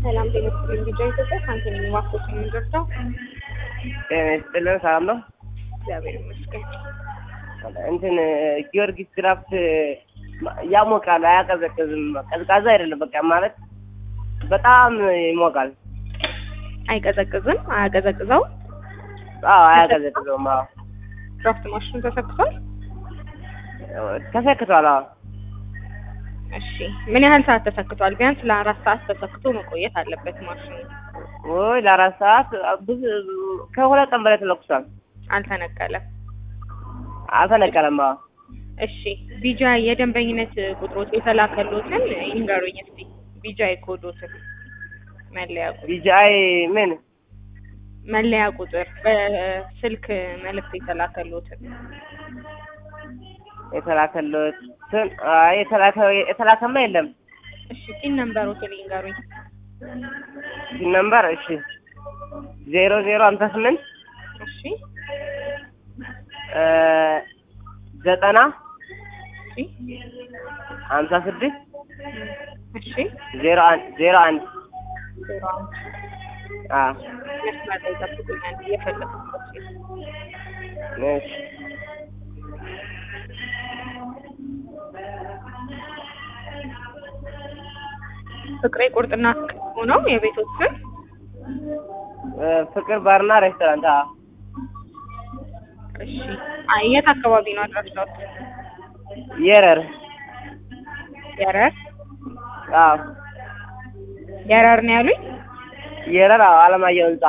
ሰላም ጤና ይስጥልኝ። ቢጫ ኢትዮጵያ ሳንቲም ዋኮች የምንደርሰው ጤና ይስጥልን። ሰላም ነው። እግዚአብሔር ይመስገን። እንትን ጊዮርጊስ ድራፍት ያሞቃል፣ አያቀዘቅዝም። ቀዝቃዛ አይደለም። በቃ ማለት በጣም ይሞቃል። አይቀዘቅዝም፣ አያቀዘቅዘው። አዎ አያቀዘቅዘውም። አዎ ድራፍት ማሽኑ ተሰክቷል። ተሰክቷል። አዎ እሺ፣ ምን ያህል ሰዓት ተሰክቷል? ቢያንስ ለአራት ሰዓት ተሰክቶ መቆየት አለበት ማሽኑ። ወይ ለአራት ሰዓት ብዙ ከሁለት ቀን በላይ ተለኩሷል። አልተነቀለም። አልተነቀለም። አዎ እሺ፣ ቢጃ የደንበኝነት ቁጥሮች የተላከሎትን ይንገሩኝ እስቲ። ቢጃ የኮዶትን መለያ ቁጥር ቢጂአይ ምን መለያ ቁጥር በስልክ መልእክት የተላከሎትን የተላከለትን አይ የተላከ የተላከማ የለም። እሺ፣ ቲን ነምበሮትን ይንገሩኝ። ሲን ነምበር እሺ ዜሮ ዜሮ ሀምሳ ስምንት እሺ፣ ዘጠና እሺ፣ ሀምሳ ስድስት እሺ፣ ዜሮ አንድ ዜሮ አንድ ዜሮ አንድ አዎ መስመር ላይ ጠብቁኛል እየፈለኩት እሺ ፍቅሬ ቁርጥና ሆነው የቤቶች ስም ፍቅር ባርና ሬስቶራንት አዎ እሺ አይ የት አካባቢ ነው አድራሻው የረር የረር አዎ የረር ነው ያሉኝ የረር አዎ አለማየሁ ህንጻ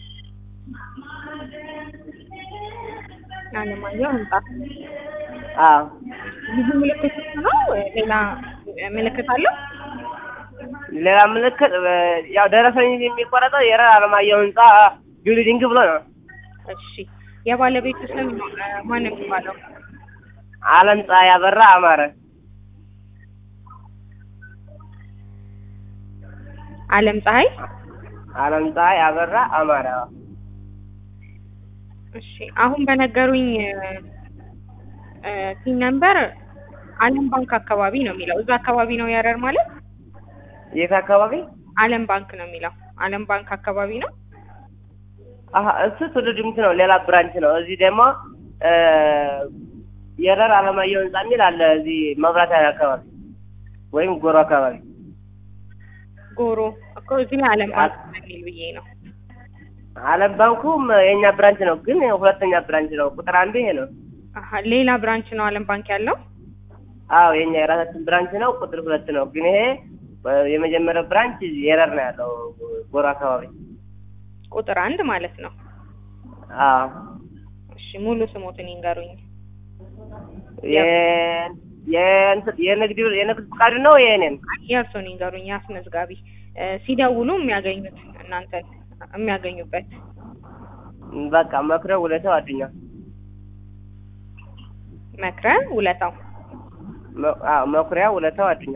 አለማየሁ ህንጻ አዎ ብዙ ምልክት ነው ሌላ ምልክት አለው ሌላ ምልክት ያው ደረሰኝ የሚቆረጠው የረር አለማየሁ ህንጻ ቢልዲንግ ብሎ ነው እሺ የባለቤቱ ስም ማን ነው የሚባለው አለም ፀሐይ ያበራ አማረ አለም ፀሐይ አለም ፀሐይ አበራ አማረ አዎ እሺ አሁን በነገሩኝ ቲን ነምበር አለም ባንክ አካባቢ ነው የሚለው እዛ አካባቢ ነው የረር ማለት የት አካባቢ አለም ባንክ ነው የሚለው አለም ባንክ አካባቢ ነው አሀ እሱ ትውልድ ድምት ነው ሌላ ብራንች ነው እዚህ ደግሞ የረር አለማየሁ ህንጻ የሚል አለ እዚህ መብራት ኃይል አካባቢ ወይም ጎሮ አካባቢ ጎሮ እኮ እዚህ ላይ አለም ባንክ የሚል ብዬ ነው አለም ባንኩም የኛ ብራንች ነው ግን ሁለተኛ ብራንች ነው ቁጥር አንዱ ይሄ ነው አሀ ሌላ ብራንች ነው አለም ባንክ ያለው አዎ የኛ የራሳችን ብራንች ነው ቁጥር ሁለት ነው ግን ይሄ የመጀመሪያው ብራንች የረር ነው ያለው ጎሮ አካባቢ ቁጥር አንድ ማለት ነው አዎ እሺ ሙሉ ስሞትን ይንገሩኝ የንግድ የንግድ ፍቃድ ነው የእኔን የእርሶን ይንገሩኝ አስመዝጋቢ ሲደውሉ የሚያገኙት እናንተን የሚያገኙበት በቃ መክረ ውለታው አዱኛ መክረ ውለታው አዎ መኩሪያ ውለታው አዱኛ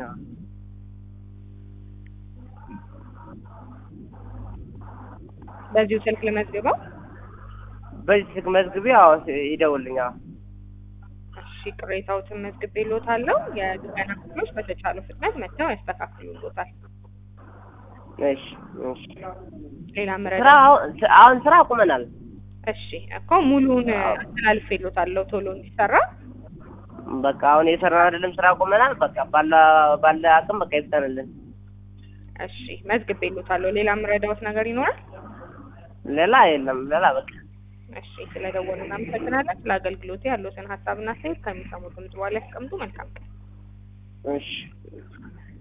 በዚሁ ስልክ ልመዝግበው በዚህ ስልክ መዝግቢ አዎ ይደውልኝ አዎ እሺ ቅሬታዎትን መዝግቤልዎታለሁ የጥገና ክፍሎች በተቻለው ፍጥነት መጥተው ያስተካክሉልዎታል እሺ እሺ ሌላ ስራ ምረዳ አሁን ስራ አቁመናል እሺ እኮ ሙሉውን አስተላልፌልዎታለሁ ቶሎ እንዲሰራ በቃ አሁን የሰራን አይደለም ስራ አቁመናል በቃ ባለ ባለ አቅም በቃ ይፍጠንልን እሺ መዝግቤልዎታለሁ ሌላ ምረዳዎት ነገር ይኖራል ሌላ የለም ሌላ በቃ እሺ ስለደወሉ እናመሰግናለን ስለ አገልግሎቱ ያሉትን ሀሳብና አስተያየት ከሚሰሙት ድምጽ በኋላ ያስቀምጡ መልካም ቀን እሺ